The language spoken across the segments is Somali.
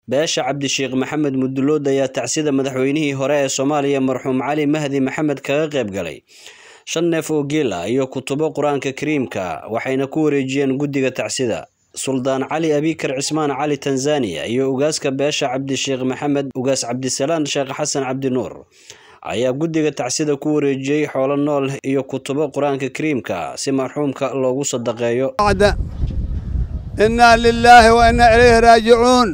beesha cabdisheekh maxamed mudulood ayaa tacsida madaxweynihii hore ee soomaaliya marxuum cali mahdi maxamed kaga qayb galay shan neef oo geel ah iyo kutubo qur-aanka kariimka waxayna ku wareejiyeen guddiga tacsida suldaan cali abikar cismaan cali tanzaniya iyo ugaaska beesha cabdisheekh maxamed ugaas cabdisalaan sheekh xasan cabdinuur ayaa guddiga tacsida ku wareejiyey xoolo nool iyo kutubo qur-aanka kariimka si marxuumka loogu sadaqeeyo innaa lilaahi wa innaa ilayhi raajicuun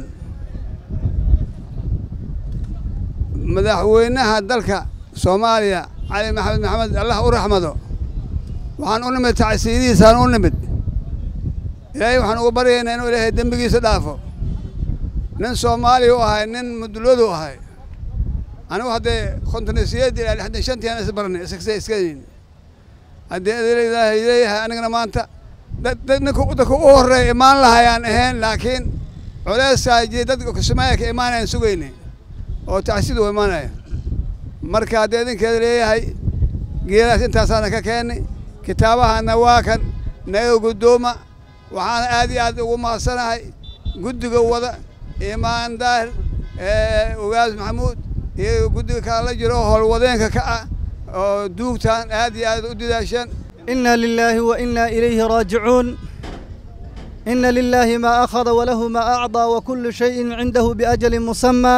madaxweynaha dalka soomaaliya cali maxamed maxamed allah u raxmado waxaan u nimid tacsiidihiisaan u nimid ilaahay waxaan ugu baryaynaa inuu ilaahay dembigiisa dhaafo nin soomaaliya u ahay nin muduloodu ahay anigu haddee kontonisiyeed ilaa lixdan shantiaan is baranay iskase iskayn haddii ilaahay leeyahay anigana maanta ninka dadka u horreeya imaan lahayaan ahayn laakiin culeyskaa jiri dadka kismaayo ka imaanayaan sugaynay oo tacsiid u imaanaya marka haddii idinkeeda leeyahay geelaas intaasaana ka keennay kitaabahana waa kan naga guddooma waxaana aad iyo aad ugu mahadsanahay guddiga wada imaan daahir ugaas maxamuud iyo guddiga kala la jiro howlwadeenka ka ah oo duugtaan aad iyo aad u didaasheen إنا لله وإنا إليه راجعون إن لله ما أخذ وله ما أعطى وكل شيء عنده بأجل مسمى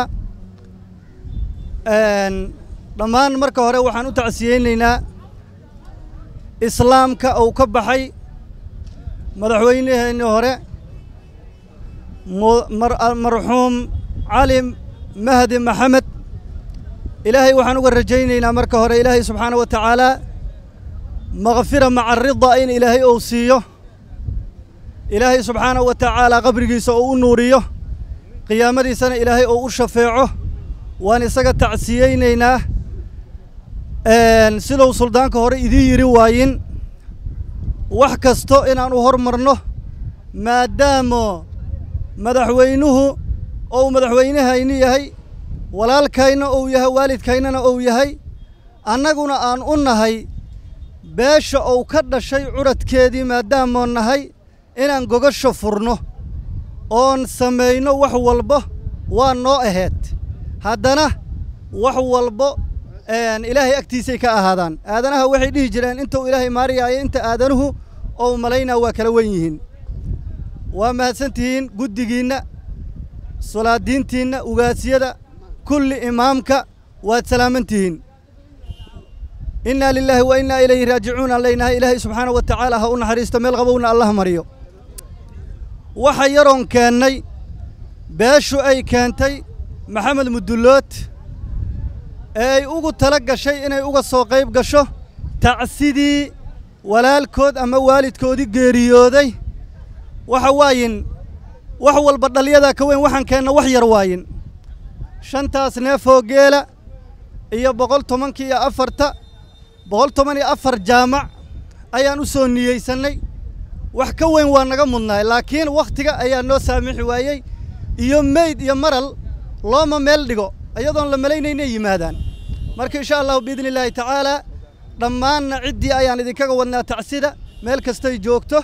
dhammaan marka hore waxaan u tacsiyeynaynaa islaamka uu ka baxay madaxweynaheenni hore marxuum cali mahdi maxamed ilaahay waxaan uga rajaynaynaa marka hore ilaahay subxaana wa tacaala makfira maca rida in ilaahay uu siiyo ilaahay subxaana wa tacaala qabrigiisa uu u nuuriyo qiyaamadiisana ilaahay uu u shafeeco waan isaga tacsiyeynaynaa siduu suldaanka hore idiin yidhi waayin wax kasto inaan u hormarno maadaamo madaxweynuhu ou madaxweynehayni yahay walaalkayna ou yahay waalidkaynana ou yahay annaguna aan u nahay beesha ou ka dhashay curadkeedii maadaamoo nahay inaan gogasho furno oon samayno wax walba waa noo ahayd haddana wax walbo ilaahay agtiisay ka ahaadaan aadanaha waxay dhihi jireen intuu ilaahay maariyaayo inta aadanuhu ou malaynaa waa kala wen yihiin waa mahadsantihiin guddigiinna solaadiintiinna ugaasyada kulli imaamka waad salaamantihiin innaa lilaahi wa innaa ilayhi raajicuun aan leynahay ilaahay subxaana wa tacaala ha u naxariisto meel qabowna allah mariyo waxa yaroon keennay beeshu ay keentay maxamed mudullood ee ay ugu tala gashay inay uga soo qayb gasho tacsidii walaalkood ama waalidkoodii geeriyooday waxa waayin wax walba dhalyadaa ka weyn waxaan keenna wax yar waayin shantaas neefoo geela iyo boqol tobanka iyo afarta boqol toban iyo afar jaamac ayaan u soo niyeysannay wax ka weyn waa naga mudnaay laakiin wakhtiga ayaa noo saamixi waayey iyo meyd iyo maral looma meel dhigo iyadoon la malaynaynay yimaadaan marka insha allahu biidni illaahi tacaalaa dhammaanna ciddii ayaan idinkaga wadnaa tacsida meel kastay joogto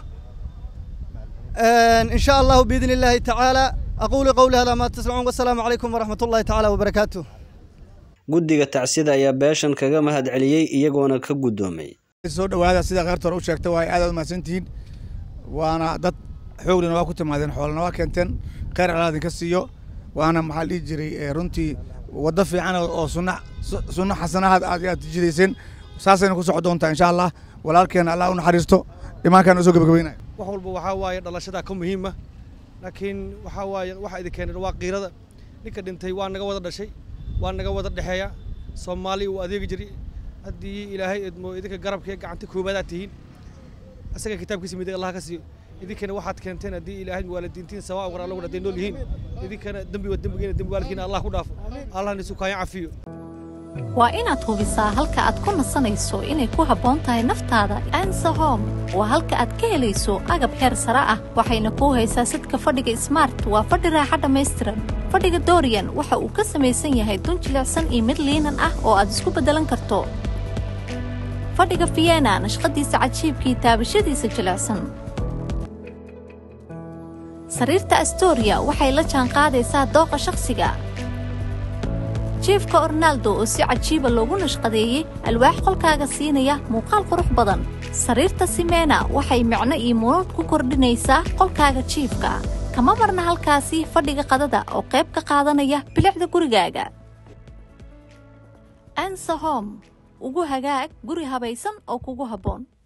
insha allahu biidni illaahi tacaalaa aquulu qowli hada maa tasmacuun wasalaamu calaykum waraxmat ullahi tacaala wabarakaatu guddiga tacsida ayaa beeshan kaga mahad celiyey iyagoona ka guddoomay soo dhowaada sida kheyrta hore u sheegta waa aad aad u mahadsantihiin waana dad xooglina waa ku timaadeen xoolana waa keenteen kheyr alaa idinka siiyo waana maxaa dhihi jiray runtii waddo fiican oo sunna sunno xasanahaad aad aad jidayseen saasayna ku soco doontaa insha allah walaalkeena allah u naxariisto imaankaan usoo gabagabeynaya wax walba waxaa waaye dhalashadaa ka muhiima laakiin waxaa waaye waxa idin keenay waa qiirada ninka dhintay waa naga wada dhashay waa naga wada dhexeeya soomaali uu adeegi jiray haddii ilaahay idmo idinka garabkee gacanta koobaadaad tihiin asaga kitaabkiisa midig allah ka siiyo idinkana waxaad keenteen haddii ilaahay waalidiintiin sawaa war alla hadday nool yihiin idinkana dembi waa dembigeena dembi waalidkiina allah ku dhaafo allahna isu kaaya cafiyo waa inaad hubisaa halka aad ku nasanayso inay ku habboon tahay naftaada ansa home waa halka aad ka helayso agab heer sare ah waxayna kuu haysaa sidka fadhiga smart waa fadhi raaxa dhammaystiran fadhiga dorian waxa uu ka samaysan yahay dun jilicsan iyo mid liinan ah oo aad isku beddelan karto fadhiga vienna nashqadiisa cajiibkii taabashadiisa jilicsan sariirta astoria waxay la jaanqaadaysaa dooqa shakhsiga jiefka ornaldo oo si cajiiba loogu nashqadeeyey alwaax qolkaaga siinaya muuqaal qurux badan sariirta simena waxay micno iyo munuud ku kordhinaysaa qolkaaga jiifka kama marna halkaasi fadhiga qadada oo qayb ka qaadanaya bilicda gurigaaga ansahom ugu hagaag guri habaysan oo kugu habboon